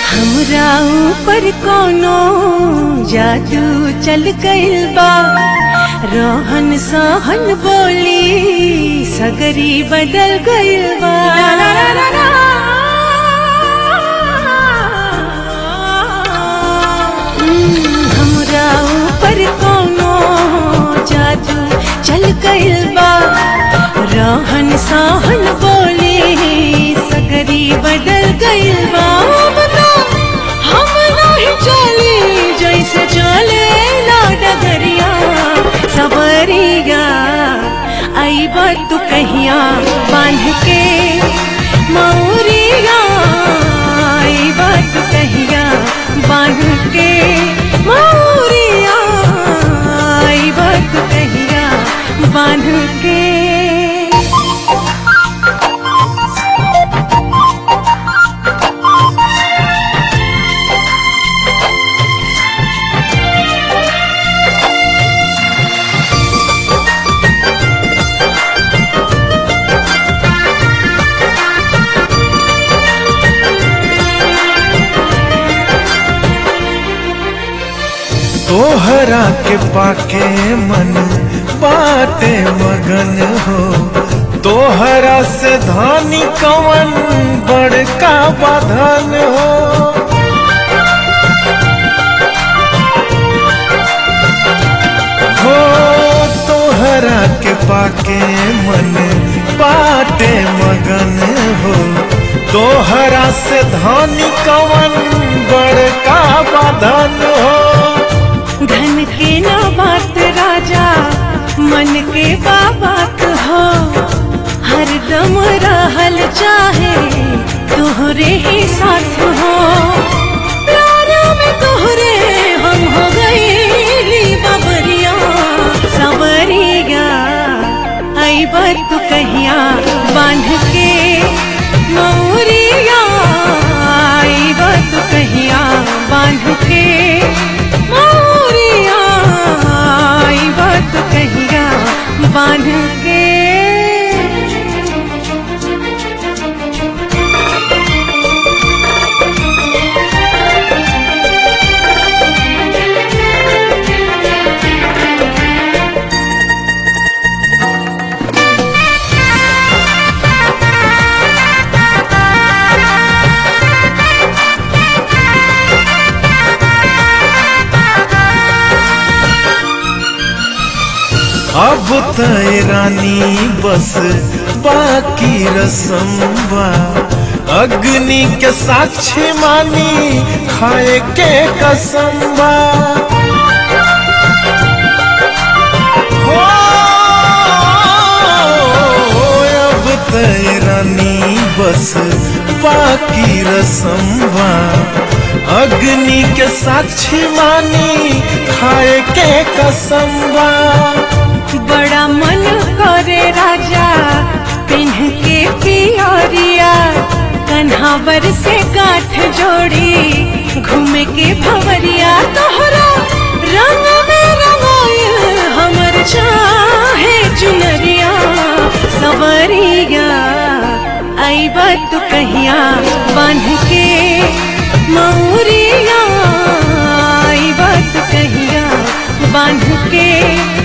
हमरा ऊपर कोनो जादू चल गइल बा रोहन सहन बोली सगरी बदल गइल बा हम्म, हमरा ऊपर कोनो जादू चल गइल बा रोहन सहन बोली सगरी बदल गइल बा बता हम नहीं चली जैसे चले ला डगरिया सबरिया आई बात तू कहिया बांध के मौरिया आई बात तू कहिया बांध के मौरिया आई बात तू कहिया बांध के तोहरा के पाके मन बाटे मगन हो तोहरा से धानी कवन बड़का बाधन हो हो तोहरा के पाके मन बाटे मगन हो तोहरा से धानी कवन बड़का बाधन हो धन के ना बात राजा मन के बाबात हो हरदम रहल चाहे तोहरे ही साथ हो प्यार में तोहरे हम हो गईली बाबरिया सवरिया आई बात तू कहिया बांध के मौरिया आई बात तू कहिया बांध के मौरिया आई बात तू कहिया बांध के अब तय रानी बस बाकी रसम बा अग्नि के साक्षी मानी खाए के कसम बा हो, अब तय रानी बस बाकी रसम बा अग्नि के साक्षी मानी खाए के कसम बा बड़ा मन करे राजा पिन्ह के पियरिया कन्हावर से गांठ जोड़ी घूमे के भवरिया तोहरा रंग में रंगाइल हमर चाहे चुनरिया सवरिया आई बात तू कहिया बांध के मौरिया आई बात तू कहिया बांध के